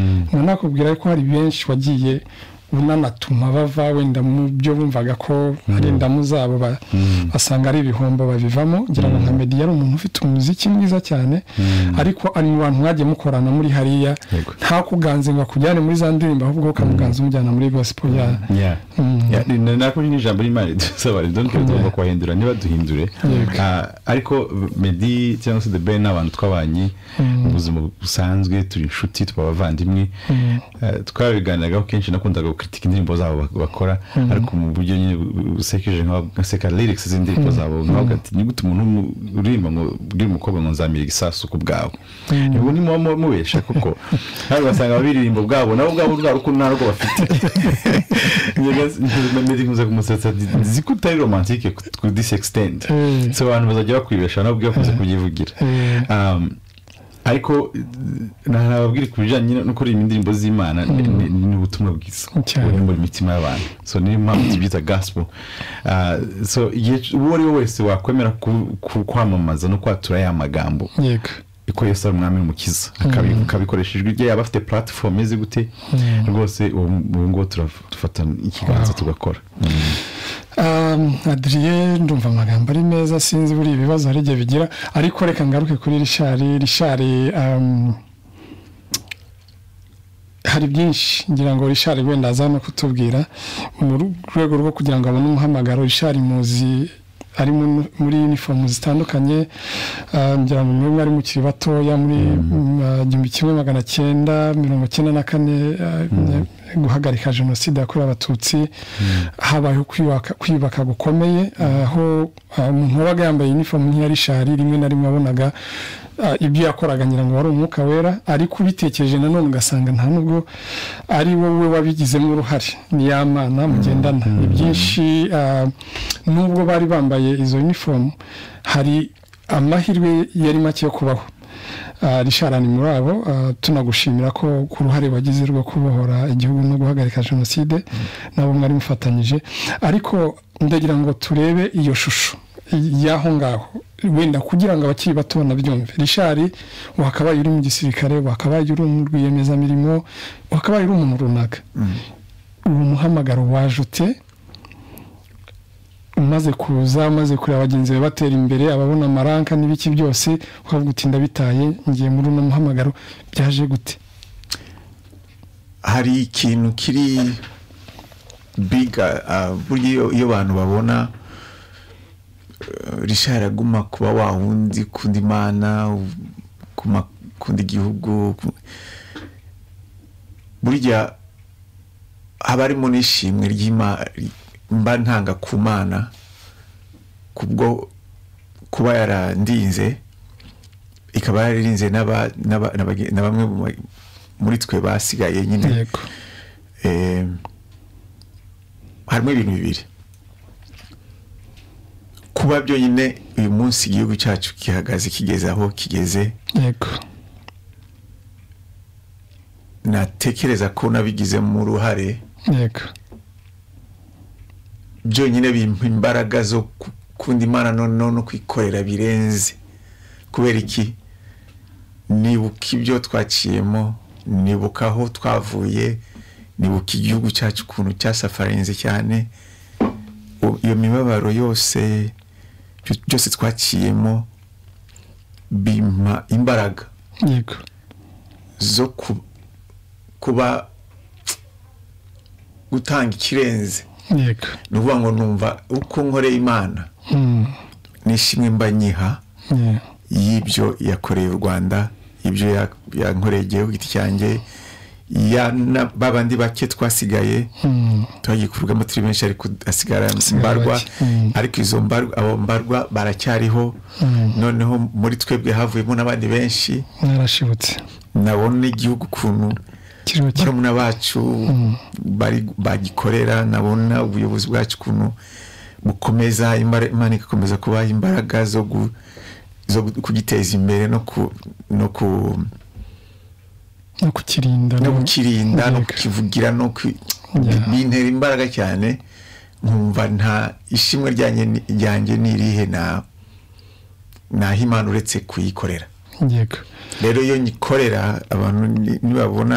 nkaba nakubwira ko hari benshi wagiye unanatuma bava wenda mu byo bumvaga ko ari indamu zabo basanga ari ibihombo babivamo ngira ngo nka medi yari umuntu ufite umuziki mwiza cyane ariko ari mu bantu mwagiye mukorana muri hariya ntakuganze ngo akujyane muri za ndirimbo ahubwo ukamuganza umujyana muri gospel ya nako ni ijambo ry'imana dusaba ridoni ko tugomba kubahindura niba duhindure ariko medi cyangwa se the ben ni abantu twabanye mu buzima busanzwe turi inshuti tuba abavandimwe twabiganiraga kenshi nakundaga kritika indirimbo zabo bakora ariko mu buryo nyine busekeje nkaseka lyrics z'indirimbo zabo nkavuga ati nigute umuntu uririmba ngo bwira umukobwa ngo nzamira igisasu ku bwawe ubwo ni muba mubesha kuko nawe ugasanga ababiririmbo bwabo nabo ubwabo bwa rukundo nta rugo bafite medi nkuze kumusetsa nzi ko utari romantike ku this extent so abantu bazajya bakwibesha nabo ubwakoze kubyivugira ariko ntababwira ku bijyanye no kuririmba indirimbo z'imana ni ubutumwa bwiza buri mu mitima y'abantu so niyo mpamvu tubyita gospel so uwo ari we wese wakwemera kwamamaza no kwatura ya magambo ko Yesu ari umwami n'umukiza akabikoresha ijwi rye yaba afite platform imeze gute rwose ubu ngubu turafata ikiganza tugakora adrienne ndumva amagambo ari meza sinzi buriya ibibazo hari igihe bigira ariko reka ngaruke kuri rishari rishari hari byinshi ngira ngo rishari wenda aza no kutubwira mu rwego rwo kugira ngo abone umuhamagaro rishari muzi ari muri uniform zitandukanye ngira ngo mwemwe ari mukiri batoya muri igihumbi kimwe magana cyenda mirongo icyenda na kane guhagarika jenoside yakorewe abatutsi habayeho kwiyubaka gukomeye aho umuntu wabaga yambaye uniform nk'iya rishari rimwe na rimwe wabonaga ibyo yakoraga ngira ngo wari umwuka wera ariko ubitekereje nanone ugasanga nta nubwo ari wowe wabigizemo uruhare ni ya mana mugendana ni byinshi nubwo bari bambaye izo unifomu hari amahirwe yari make yo kubaho rishara ni muri abo tunagushimira ko ku ruhare wagize rwo kubohora igihugu no guhagarika jenoside nabo mwari mufatanyije ariko ndagira ngo turebe iyo shusho y'aho ngaho wenda kugira ngo abakiri bato banabyumve rishari wakabaye uri mu gisirikare wakabaye uri mu rwiyemezamirimo wakabaye uri umuntu runaka uwo muhamagaro wajute umaze kuza umaze kureba bagenzi be batera imbere ababona amaranka n'ibiki byose ukavuga uti ndabitaye ngiye muri uno muhamagaro byaje gute hari ikintu kiri biga burya iyo abantu babona rishari aguma kuba wawundi kundi mana kundi gihugu burya haba harimo n'ishimwe ry'imana mba ntanga ku mana kubwo kuba yarandinze ikaba yararinze na bamwe muri twe basigaye nyine harimo ibintu bibiri kuba byonyine uyu munsi igihugu cyacu gihagaze kigeze aho kigeze natekereza ko nabigizemo uruhare byonyine bimpa imbaraga zo gukunda imana noneho no kwikorera birenze kubera iki nibuka ibyo twaciyemo nibuka aho twavuye nibuka igihugu cyacu ukuntu cyasafarinze cyane iyo mibabaro yose byose twaciyemo bimpa imbaraga zo kuba gutanga ikirenze ni ukuvuga ngo numva uko nkoreye imana nishimwe mba nyiha y'ibyo yakoreye u rwanda ibyo yankoreye igihugu giti cyanjye ba bandi bake twasigaye tuhagikurwamo turi benshi ariko hasigara mbarwa ariko izo mbarwa abo mbarwa baracyariho noneho muri twebwe havuyemo n'abandi benshi narashibutse nabona igihugu ukuntu barumuna bacu bagikorera nabona ubuyobozi bwacu ukuntu bukomeza imana igakomeza kubaha imbaraga zo kugiteza imbere no kukirinda no kukivugira no bintera imbaraga cyane nkumva nta ishimwe ryanjye ni irihe imana uretse kuyikorera rero iyo nyikorera abantu nibabona